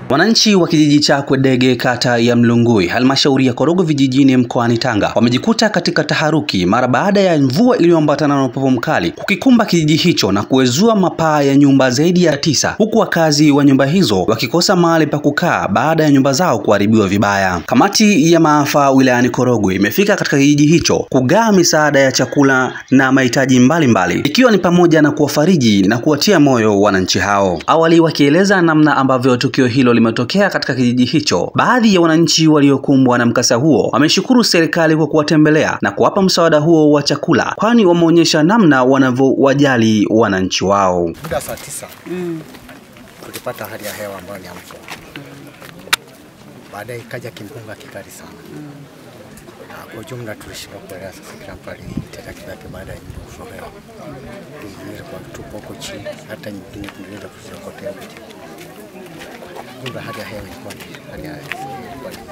Wananchi wa kijiji cha Kwedege kata ya Mlungui halmashauri ya Korogwe vijijini mkoani Tanga wamejikuta katika taharuki mara baada ya mvua iliyoambatana na upepo mkali kukikumba kijiji hicho na kuezua mapaa ya nyumba zaidi ya tisa huku wakazi wa nyumba hizo wakikosa mahali pa kukaa baada ya nyumba zao kuharibiwa vibaya. Kamati ya maafa wilayani Korogwe imefika katika kijiji hicho kugawa misaada ya chakula na mahitaji mbalimbali ikiwa ni pamoja na kuwafariji na kuwatia moyo wananchi hao. Awali wakieleza namna ambavyo tukio hilo limetokea katika kijiji hicho, baadhi ya wananchi waliokumbwa na mkasa huo wameshukuru serikali kwa kuwatembelea na kuwapa msaada huo wa chakula, kwani wameonyesha namna wanavyowajali wananchi wao. Muda saa tisa tulipata hali ya hewa ambayo ni ya mvua, baadaye ikaja kimbunga kikali sana na kwa ujumla tulishindwa kuelewa sasa kila mtu alitenda kivyake baada ya nyumba kusolewa. Tuliweza kwa tupo huko chini, hata nyingine tuliweza kuziokotea huko chini. Jumla hali ya hewa ilikuwa ni hali ya ilikuwa ni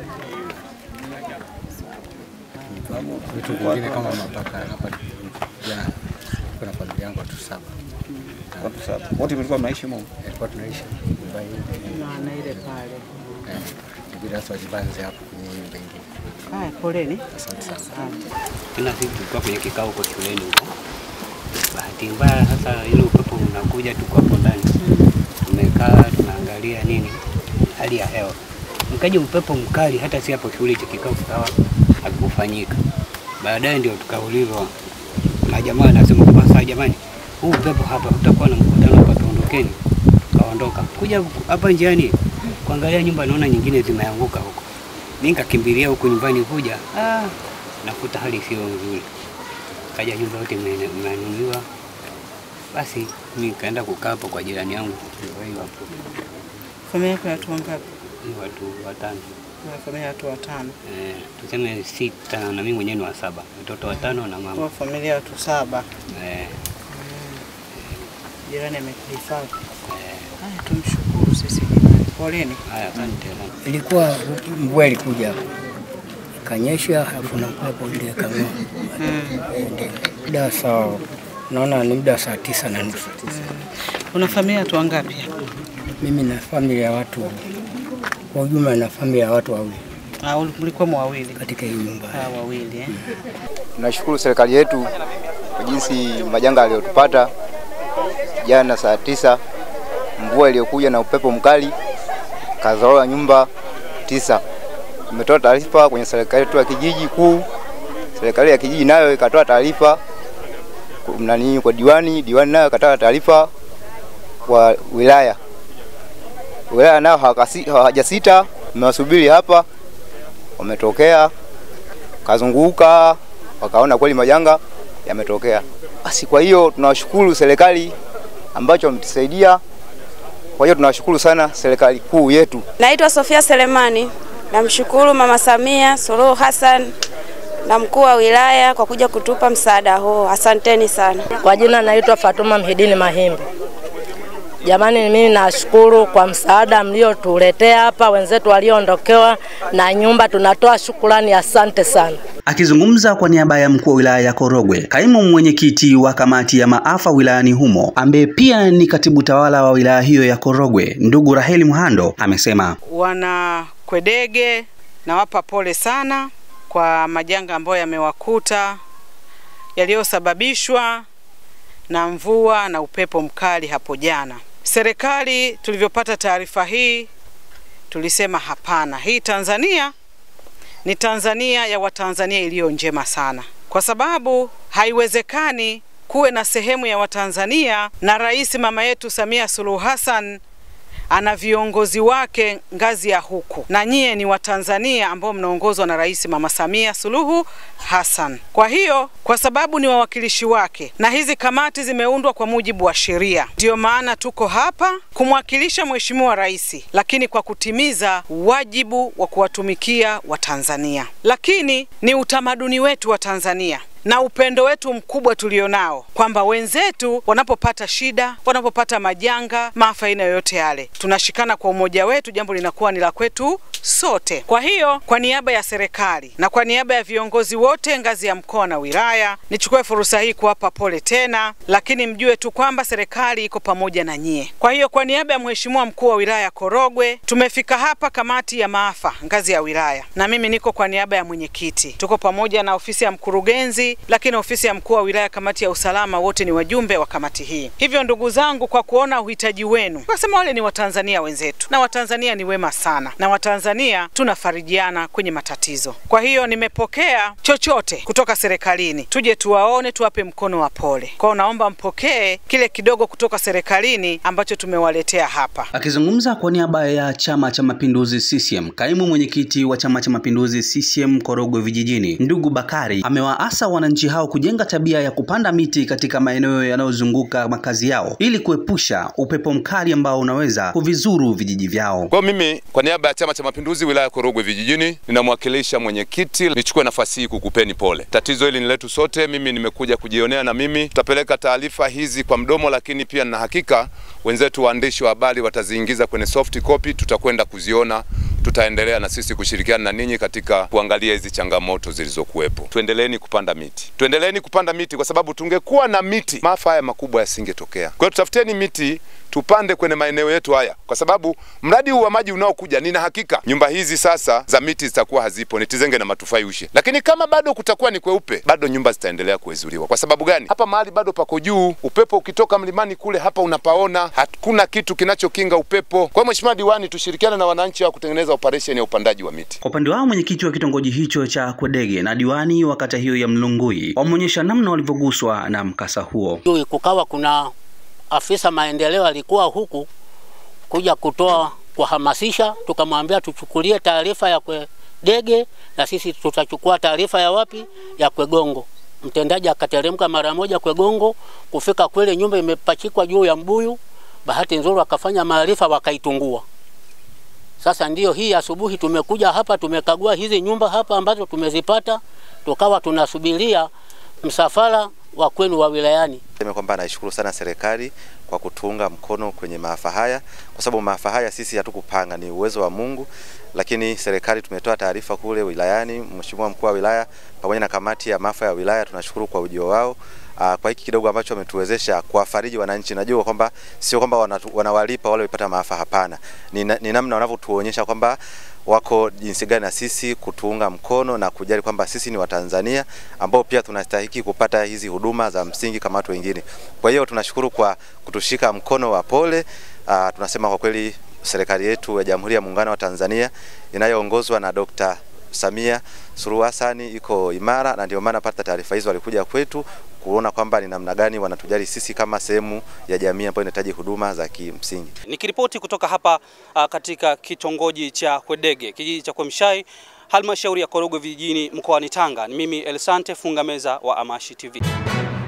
Lakini vitu vingine kama mapaka hapa jana niko na familia yangu watu saba. Watu saba. Wote mlikuwa mnaishi humo? Ilikuwa tunaishi nyumba hii na ile pale. eh, ibidi sasa wajibanze hapo kwenye hii nyumba ingine. Haya, poleni. Asante sana. Asante. Tena sisi tulikuwa kwenye kikao huko shuleni huko. Bahati mbaya sasa ile upepo unakuja, tuko hapo ndani tumekaa tunaangalia nini hali ya hewa, mkaja upepo mkali, hata si hapo shule hicho kikao kikawa hakikufanyika. Baadaye ndio tukaulizwa na jamaa, anasema kwamba sasa, jamani, huu upepo hapa utakuwa na mkutano hapa, tuondokeni. Tukaondoka kuja hapa njiani kuangalia nyumba, naona nyingine zimeanguka huko. Mimi nikakimbilia huku nyumbani kuja, ah, nakuta hali sio nzuri, kaja nyumba yote ime- imeanuliwa. Basi mimi nikaenda kukaa hapo kwa jirani yangu, ndio hiyo hapo, Familia yako ya watu wangapi? ni watu watano Una familia ya watu watano. eh, tuseme sita na mimi mwenyewe ni wa saba, watoto watano na mama Kwa familia ya watu saba. eh, Jirani amekuhifadhi. eh, Haya, tumshukuru sisi jamani. Poleni. haya, asante sana. Ilikuwa mvua ilikuja hapo ikanyesha, alafu na upepo ndio ikang'oa. Ndio. Muda saa naona ni muda saa tisa na nusu. Una familia ya watu wangapi? Mimi na familia ya watu kwa ujumla, na familia ya watu wawili Ah, uli- mlikuwa wawili. katika hii nyumba. Ah, wawili eh. Tunashukuru serikali yetu kwa jinsi majanga aliyotupata jana saa tisa, mvua iliyokuja na upepo mkali kazoroa nyumba tisa. Tumetoa taarifa kwenye serikali yetu ya kijiji kuu, serikali ya kijiji nayo ikatoa taarifa ku- nani kwa diwani, diwani nayo ikatoa taarifa kwa wilaya, wilaya nayo hawakasi- hawajasita, mmewasubiri hapa, wametokea kazunguka wakaona kweli majanga yametokea. Basi kwa hiyo tunawashukuru serikali ambacho wametusaidia. Kwa hiyo tunawashukuru sana serikali kuu yetu. Naitwa Sofia Selemani. Namshukuru Mama Samia Suluhu Hassan na mkuu wa wilaya kwa kuja kutupa msaada huo. Asanteni sana. Kwa jina naitwa Fatuma Mhidini Mahimbi. Jamani, mimi nashukuru kwa msaada mliotuletea hapa, wenzetu walioondokewa na nyumba, tunatoa shukrani, asante sana. Akizungumza kwa niaba ya mkuu wa wilaya ya Korogwe, kaimu mwenyekiti wa kamati ya maafa wilayani humo ambaye pia ni katibu tawala wa wilaya hiyo ya Korogwe, ndugu Raheli Mhando amesema Wana Kwedege, nawapa pole sana kwa majanga ambayo yamewakuta yaliyosababishwa na mvua na upepo mkali hapo jana. Serikali tulivyopata taarifa hii tulisema hapana, hii Tanzania ni Tanzania ya Watanzania iliyo njema sana, kwa sababu haiwezekani kuwe na sehemu ya Watanzania na rais mama yetu Samia Suluhu Hassan ana viongozi wake ngazi ya huku, na nyie ni Watanzania ambao mnaongozwa na Rais Mama Samia Suluhu Hassan. Kwa hiyo, kwa sababu ni wawakilishi wake na hizi kamati zimeundwa kwa mujibu wa sheria, ndiyo maana tuko hapa kumwakilisha Mheshimiwa Rais, lakini kwa kutimiza wajibu wa kuwatumikia Watanzania. Lakini ni utamaduni wetu wa Tanzania na upendo wetu mkubwa tulionao kwamba wenzetu wanapopata shida, wanapopata majanga, maafa aina yoyote yale, tunashikana kwa umoja wetu, jambo linakuwa ni la kwetu sote. Kwa hiyo kwa niaba ya serikali na kwa niaba ya viongozi wote ngazi ya mkoa na wilaya, nichukue fursa hii kuwapa pole tena, lakini mjue tu kwamba serikali iko pamoja na nyie. Kwa hiyo kwa niaba ya Mheshimiwa mkuu wa wilaya Korogwe, tumefika hapa kamati ya maafa ngazi ya wilaya, na mimi niko kwa niaba ya mwenyekiti. Tuko pamoja na ofisi ya mkurugenzi, lakini ofisi ya mkuu wa wilaya, kamati ya usalama, wote ni wajumbe wa kamati hii. Hivyo ndugu zangu, kwa kuona uhitaji wenu, kasema wale ni Watanzania wenzetu, na Watanzania ni wema sana, na Watanzania tunafarijiana kwenye matatizo. Kwa hiyo nimepokea chochote kutoka serikalini, tuje tuwaone, tuwape mkono wa pole. Kwa hiyo naomba mpokee kile kidogo kutoka serikalini ambacho tumewaletea hapa. Akizungumza kwa niaba ya Chama cha Mapinduzi CCM, kaimu mwenyekiti wa Chama cha Mapinduzi CCM Korogwe Vijijini, ndugu Bakari amewaasa wananchi hao kujenga tabia ya kupanda miti katika maeneo yanayozunguka makazi yao ili kuepusha upepo mkali ambao unaweza kuvizuru vijiji vyao. Kwa mimi kwa niaba ya Chama cha Mapinduzi wilaya ya Korogwe Vijijini ninamwakilisha mwenyekiti, nichukue nafasi hii kukupeni pole. Tatizo hili ni letu sote, mimi nimekuja kujionea na mimi tutapeleka taarifa hizi kwa mdomo, lakini pia na hakika wenzetu waandishi wa habari wataziingiza kwenye soft copy, tutakwenda kuziona tutaendelea na sisi kushirikiana na ninyi katika kuangalia hizi changamoto zilizokuwepo. Tuendeleeni kupanda miti, tuendeleeni kupanda miti kwa sababu tungekuwa na miti maafa haya makubwa yasingetokea. Kwa hiyo tutafuteni miti tupande kwenye maeneo yetu haya, kwa sababu mradi huu wa maji unaokuja, nina hakika nyumba hizi sasa za miti zitakuwa hazipo, ni Tizenge na Matufai ushe. Lakini kama bado kutakuwa ni kweupe, bado nyumba zitaendelea kuezuliwa. Kwa sababu gani? Hapa mahali bado pako juu, upepo ukitoka mlimani kule, hapa unapaona, hakuna kitu kinachokinga upepo. Kwa hiyo Mheshimiwa Diwani, tushirikiane na wananchi wa kutengeneza operation ya upandaji wa miti. Kwa upande wao mwenyekiti wa kitongoji hicho cha Kwedege na diwani wa kata hiyo ya Mlungui wameonyesha namna walivyoguswa na mkasa huo. Juu kukawa kuna afisa maendeleo alikuwa huku kuja kutoa kuhamasisha, tukamwambia tuchukulie taarifa ya Kwedege na sisi tutachukua taarifa ya wapi, ya Kwegongo. Mtendaji akateremka mara moja Kwegongo, kufika kweli nyumba imepachikwa juu ya mbuyu. Bahati nzuri akafanya maarifa, wakaitungua. Sasa ndiyo hii asubuhi tumekuja hapa, tumekagua hizi nyumba hapa ambazo tumezipata, tukawa tunasubiria msafara wa kwenu wa wilayani. Sema kwamba naishukuru sana serikali kwa kutuunga mkono kwenye maafa haya, kwa sababu maafa haya sisi hatukupanga, ni uwezo wa Mungu. Lakini serikali tumetoa taarifa kule wilayani, Mheshimiwa mkuu wa wilaya pamoja na kamati ya maafa ya wilaya, tunashukuru kwa ujio wao uh, kwa hiki kidogo ambacho wametuwezesha kuwafariji wananchi. Najua kwamba sio kwamba wanatu, wanawalipa wale walipata maafa, hapana, ni, ni namna wanavyotuonyesha kwamba wako jinsi gani na sisi kutuunga mkono na kujali kwamba sisi ni Watanzania ambao pia tunastahiki kupata hizi huduma za msingi kama watu wengine. Kwa hiyo tunashukuru kwa kutushika mkono wa pole. Uh, tunasema kwa kweli serikali yetu ya Jamhuri ya Muungano wa Tanzania inayoongozwa na Dr. Samia Suluhu Hassan iko imara, na ndio maana pata taarifa hizo walikuja kwetu kuona kwamba ni namna gani wanatujali sisi kama sehemu ya jamii ambayo inahitaji huduma za kimsingi. Nikiripoti kutoka hapa uh, katika kitongoji cha Kwedege, kijiji cha Kwemshai, halmashauri ya Korogwe vijijini mkoani Tanga, ni mimi Elsante Funga Meza wa Amashi TV.